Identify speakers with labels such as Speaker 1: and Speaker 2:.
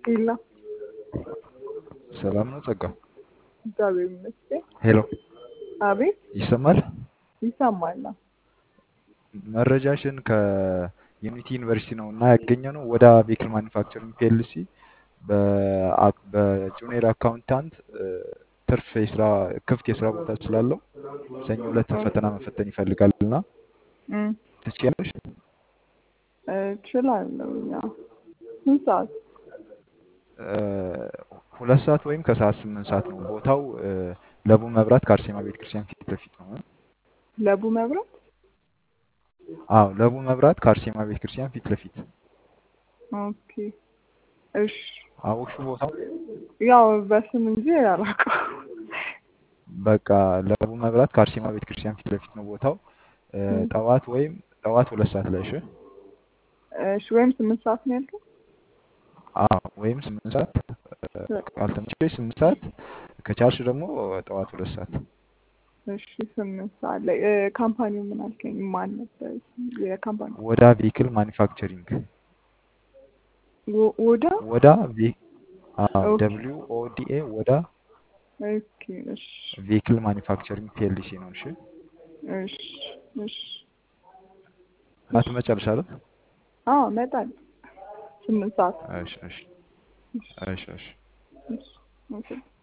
Speaker 1: የለ
Speaker 2: ሰላም ነው ጸጋ?
Speaker 1: እግዚአብሔር ይመስገን።
Speaker 2: ሄሎ
Speaker 1: አቤት
Speaker 2: ይሰማል?
Speaker 1: ይሰማል።
Speaker 2: መረጃሽን ከዩኒቲ ዩኒቨርሲቲ ነው እና ያገኘ ነው ወደ ቬክል ማኒፋክቸሪንግ ፒኤልሲ በጁኒየር አካውንታንት ትርፍ የስራ ክፍት የስራ ቦታ ስላለው ሰኞ ዕለት ፈተና መፈተን ይፈልጋል እና
Speaker 1: እም፣
Speaker 2: ትችያለሽ?
Speaker 1: እችላለሁ። ያው ስንት ሰዓት?
Speaker 2: እ፣ ሁለት ሰዓት ወይም ከሰዓት ስምንት ሰዓት ነው። ቦታው እ፣ ለቡ መብራት ከአርሴማ ቤተክርስቲያን ፊት ለፊት ነው።
Speaker 1: ለቡ መብራት።
Speaker 2: አዎ ለቡ መብራት ከአርሴማ ቤተክርስቲያን ፊት ለፊት
Speaker 1: ኦኬ እሺ።
Speaker 2: አወቅሹ ቦታው?
Speaker 1: ያው በስም እንጂ አላውቀውም።
Speaker 2: በቃ ለቡ መብራት ከአርሴማ ቤተክርስቲያን ፊት ለፊት ነው ቦታው። እ፣
Speaker 1: እም፣
Speaker 2: ጠዋት ወይም ጠዋት ሁለት ሰዓት ላይ እሺ።
Speaker 1: እሺ። ወይም ስምንት ሰዓት ነው ያልከው?
Speaker 2: አዎ ወይም ስምንት ሰዓት እ፣ ካልተመቸሽ ስምንት ሰዓት ከቻልሽ ደግሞ ጠዋት ሁለት ሰዓት
Speaker 1: እሺ ስምንት ሰዓት ላይ እ፣ ካምፓኒው ምን አልከኝ? ማን ነበር የካምፓኒ?
Speaker 2: ወዳ ቬክል ማኒፋክቸሪንግ
Speaker 1: ወ- ወዳ
Speaker 2: ወዳ ቬ አዎ
Speaker 1: ኦኬ
Speaker 2: ደብሊው ኦ ዲ ኤ ወዳ
Speaker 1: ኦኬ እሺ
Speaker 2: ቬክል ማኒፋክቸሪንግ ፒኤልሲ ነው። እሺ
Speaker 1: እሺ እሺ
Speaker 2: እና
Speaker 1: እሺ
Speaker 2: ትመጫለሽ አይደል?
Speaker 1: አዎ እመጣለሁ። ስምንት ሰዓት
Speaker 2: እሺ እሺ
Speaker 1: እሺ
Speaker 2: እሺ እሺ
Speaker 1: እሺ ኦኬ